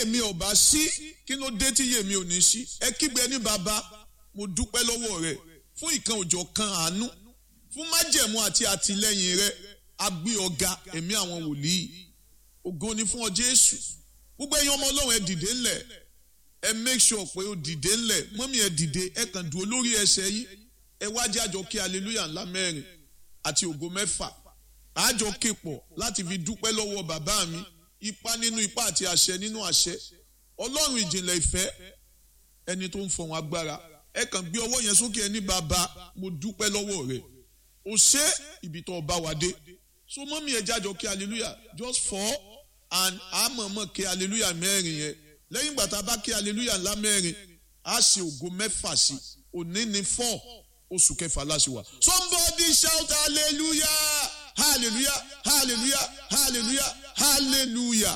yèmí ọba sí kí ló dé tí yèmí ò ní sí ẹ kígbe ní bàbá mo dúpẹ́ lọ́wọ́ rẹ fún ìkan òjò kan àánú fún májẹ̀mú àti àtìlẹ́yìn rẹ agbé ọ̀gá ẹ̀mí àwọn wòlíì ògo ni fún ọ Jésù gbogbo ẹ̀yin ọmọ Ọlọ́run ẹ dìde ńlẹ̀ ẹ make sure pé ó dìde ńlẹ̀ mọ́mí ẹ dìde ẹ kàn dúró lórí ẹsẹ̀ yìí ẹ wá jẹ́ àjọ kí hallelujah ńlá mẹ́rin àti ògo mẹ́fà àjọ képọ̀ láti fi dúpẹ́ lọ́wọ́ bàbá mi ipa nínú ipa àti àṣẹ nínú àṣẹ ọlọ́run ìjìnlẹ̀ ìfẹ́ ẹni tó ń fọ̀hún agbára ẹ kàn gbé ọwọ́ yẹn sókè ẹni bàbá mo dúpẹ́ lọ́wọ́ rẹ o ṣé ibi tó bá wa dé so mọ́mí ẹ jájọ kí hallelujah just four and àmọ̀mọ̀ kí hallelujah mẹ́rin yẹn lẹ́yìn gbàtà bá kí hallelujah ńlá mẹ́rin á ṣe ògo mẹ́fà sí òní ní four oṣù kẹfà láṣìwà somebody shout hallelujah hallelujah hallelujah hallelujah hallelujah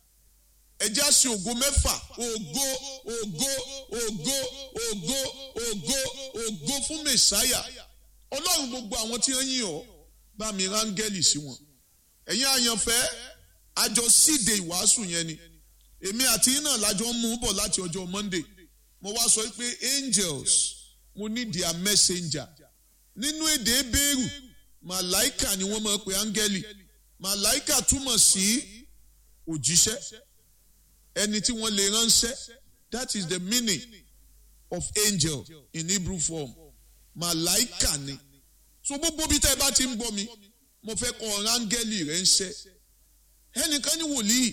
ẹjẹ́ àṣẹ ògo mẹ́fà ògo ògo ògo ògo ògo ògo fún mẹ̀sáyà ọlọ́run gbogbo àwọn tí wọ́n yìn ọ́ bá mi rángẹ́lì sí wọn ẹ̀yin àyànfẹ́ àjọ síde ìwàásù yẹn ni èmi àti yín náà lájọ ń mú bọ̀ láti ọjọ́ Monday mo wá sọ pé angels mo ní their messenger nínú èdè ebéèrú màláìkà ni wọ́n máa pe áńgẹ́lì màláìkà túmọ̀ sí òjíṣẹ́ ẹni tí wọ́n lè ránṣẹ́ that is the meaning of angel in Hebrew form màláìkà ni so gbogbo bí tẹ́ ẹ bá ti ń gbọ́ mi mo fẹ́ kọ́ áńgẹ́lì rẹ̀ ń ṣẹ́ ẹnìkan ní wòlíì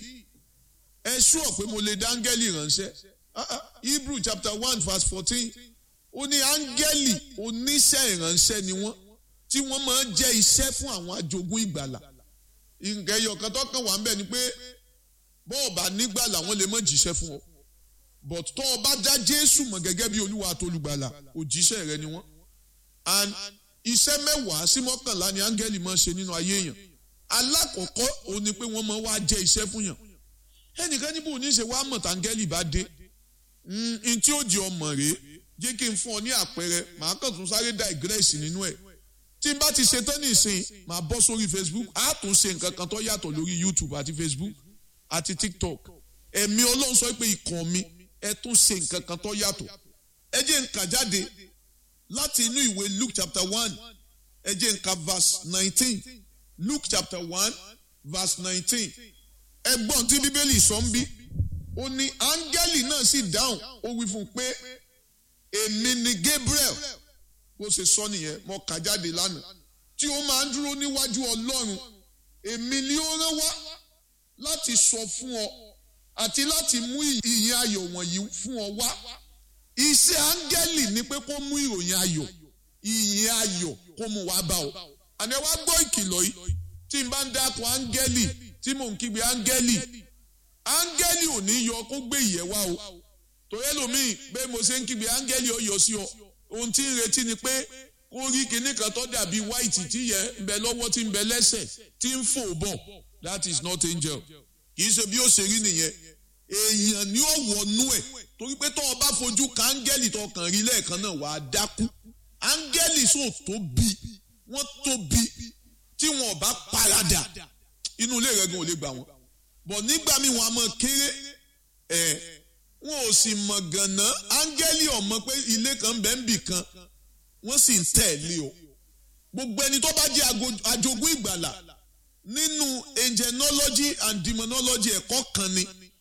ẹ ṣúọ̀ pé mo lè dá áńgẹ́lì ránṣẹ́ Hebrew chapter one verse fourteen ó ní áńgẹ́lì oníṣẹ́ ìránṣẹ́ ni wọ́n tí wọ́n máa ń jẹ́ iṣẹ́ fún àwọn ajogún ìgbàlà nǹkan ẹyọ kan tó kàn wá ń bẹ̀ ni pé bọ́ọ̀bà nígbàlà wọ́n lè má jíṣẹ́ fún ọ but tó o bá dá Jésù mọ̀ gẹ́gẹ́ bí olúwa àtolùgbàlà òjíṣẹ́ rẹ ni wọ́n and iṣẹ́ mẹ́wàá sí mọ́kànlá ni áńgẹ́lì máa ń ṣe nínú ayé èèyàn alákọ̀ọ́kọ́ òun ni pé wọ́n máa wá jẹ́ iṣẹ́ fún yàn ẹnìkan níbo ní ṣe wá mọ̀ táńgẹ́lì bá dé n tí ó di ọmọ rèé jẹ́ kí n fún ọ ní àpẹẹrẹ màá kàn tún sáré digress nínú ẹ̀ tí n bá ti ṣe tán nìsín màá bọ́ sórí Facebook á tún ṣe nǹkan kan tó yàtọ̀ lórí YouTube àti Facebook àti TikTok ẹ̀mí Ọlọ́run sọ pé ikàn mi ẹ tún ṣe nǹkan kan tó yàtọ̀ ẹ jẹ́ n kà jáde láti inú ìwé Luke chapter one ẹ jẹ́ n kà verse nineteen Luke chapter one verse nineteen ẹgbọ́n tí Bíbélì sọ ń bí ó ní áńgẹ́lì náà sì dáhùn ó wí fún un pé èmi ni Gabriel bó ṣe sọ nìyẹn mo kà jáde lánàá tí ó máa ń dúró níwájú Ọlọ́run èmi ni ó rán wá láti sọ fún ọ àti láti mú ìyìn ayọ̀ wọ̀nyí fún ọ wá iṣẹ́ áńgẹ́lì ni pé kó mú ìròyìn ayọ̀ ìyìn ayọ̀ kó mú wá bá ọ àní wá gbọ́ ìkìlọ̀ yìí tí n bá ń dákun áńgẹ́lì tí mò ń kígbe áńgẹ́lì áńgẹ́lì ò ní yọ kó gbé ìyẹ́ wá o torí ẹlòmíì bẹ́ẹ̀ mo ṣe ń kígbe áńgẹ́lì ó yọ sí ọ ohun tí ń retí ni pé kó rí kinní kan tó dàbí white tí yẹ ń bẹ lọ́wọ́ tí ń bẹ lẹ́sẹ̀ tí ń fò bọ̀ that is not angel kì í ṣe bí ó ṣe rí nìyẹn èèyàn ni ó wọnú ẹ̀ torí pé tó o bá fojú ka áńgẹ́lì tó kàn rí lẹ́ẹ̀kan náà wàá dákú áńgẹ́lì sò tóbi wọ́n tóbi tí wọn ò bá paradà inú ilé rẹ̀ gan ò lè gbà wọ́n bọ̀ nígbà míì wọn a mọ̀ kéré ẹ̀ wọn ò sì mọ̀ gànà áńgẹ́lì ọ̀mọ pé ilé kan bẹ́ẹ̀ ń bì kan wọ́n sì ń tẹ̀lé o gbogbo ẹni tó bá jẹ́ ajogún ìgbàlà nínú angelology and demonology ẹ̀kọ́ kan ni